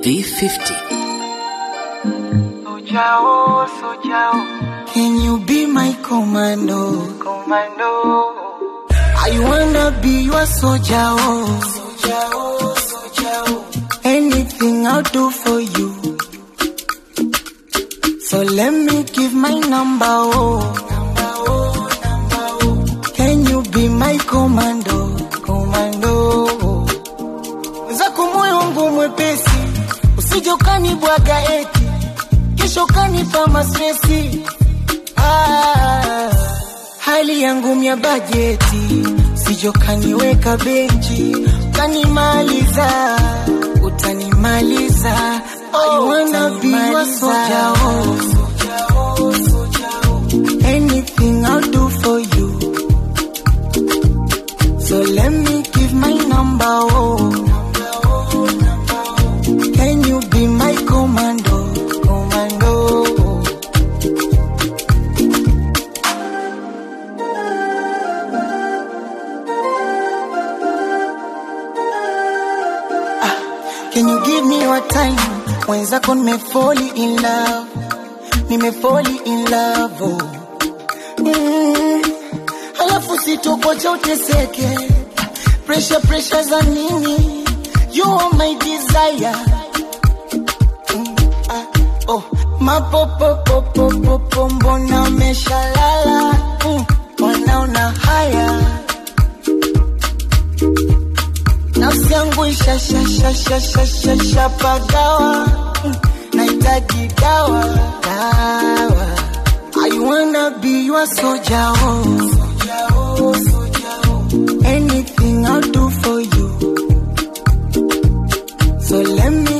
V50. Sojao, Sojao, Can you be my commando? Commando. I wanna be your soldier. Oh. Soldier, oh, soldier, oh. Anything I'll do for you. So let me give my number. Oh. Number, oh, number, oh. Can you be my commando? Commando. oh. Zako moyo wangu mwepesi, usije ukanibwaga eti kesho kanipa mastresi. Ah, hali yangu mya bajeti, sijo kaniweka benchi, utanimaliza, utanimaliza. I wanna be your soldier, oh. Anything I'll do for you. So let me give my number, oh. Can you be my commando, commando? Can you give me your time? Mwenzako nimefoli in love, nimefoli in love oh. mm. Halafu sitokocha uteseke, pressure pressure za nini? You are my desire mm. ah, oh. Mapopopopopopo mbona umeshalala mm. Wanaona haya nafsi yangu ishashashashashashapagawa nahitaji dawa dawa I wanna be your soldier oh. Anything I'll do for you So let me